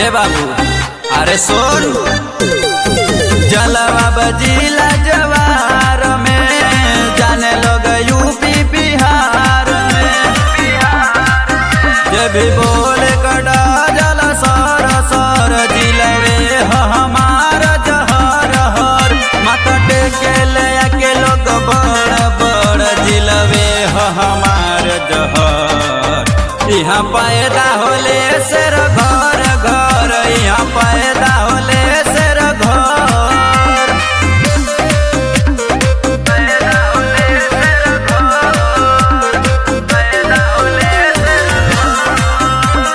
ए बाबू अरे सोन जलवा बजीला जवार में जाने लोग यूपी बिहार में जब भी बोले कड़ा जल सर सर जिलवे ह हमार जहर हर माथा टेके ले के लोग बड़ बड़ जिलवे ह हमार जहर यहाँ पैदा होले शेर घर घर यहाँ पैदा होले शेर घर पैदा होले शेर घर पैदा होले शेर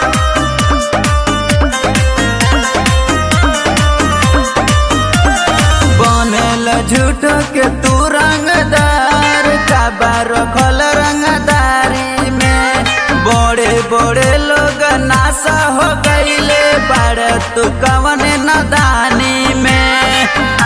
बनल झूठ के तू रंगदार काबा रखल रंगदारी में बड़े बड़े लोग नासा हो गईले बड़ तू कवन नदानी में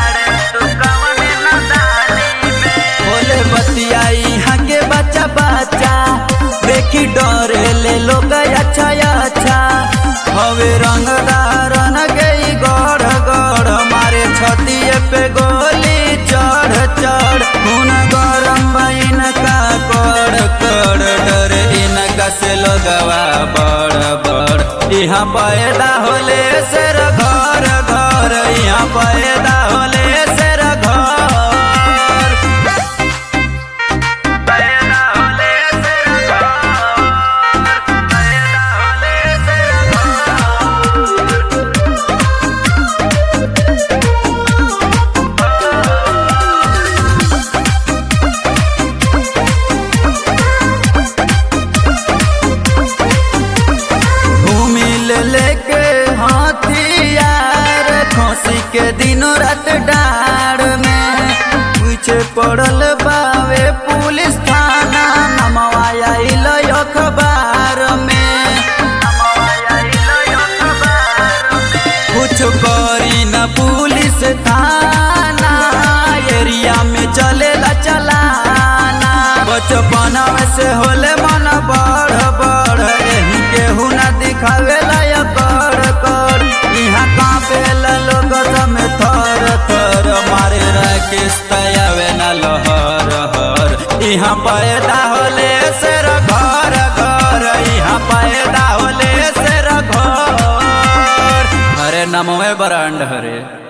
बोले बतिया यहाँ के बच्चा बच्चा देखी डरे ले लोग अच्छा अच्छा हवे रंगदार न गई गढ़ गढ़ मारे छतिए पे गोली चढ़ चढ़ खून गरम बइन का कड़ कड़ डर इनका से लगवा बड़ बड़ यहाँ पैदा होले शेर घर घर यहाँ पैदा होले शेर घर पैदा होले शेर घर पैदा होले शेर घूमी ले लेके हाथियार खोसी के दिनों रात डार में पीछे पड़ल बावे पुलिस थाना नमवाया इलो अखबार में कुछ करी न पुलिस थाना एरिया में चलेला चलाना बचपन से होले मन बढ़ बढ़ एही केहू न दिखावेला या कर कर यहाँ कांपेला लोग में थर थर मारे राकेश तयावे न लहर हर यहाँ पैदा होले शेर घर घर यहाँ पैदा होले शेर घर अरे नमोए बरांड हरे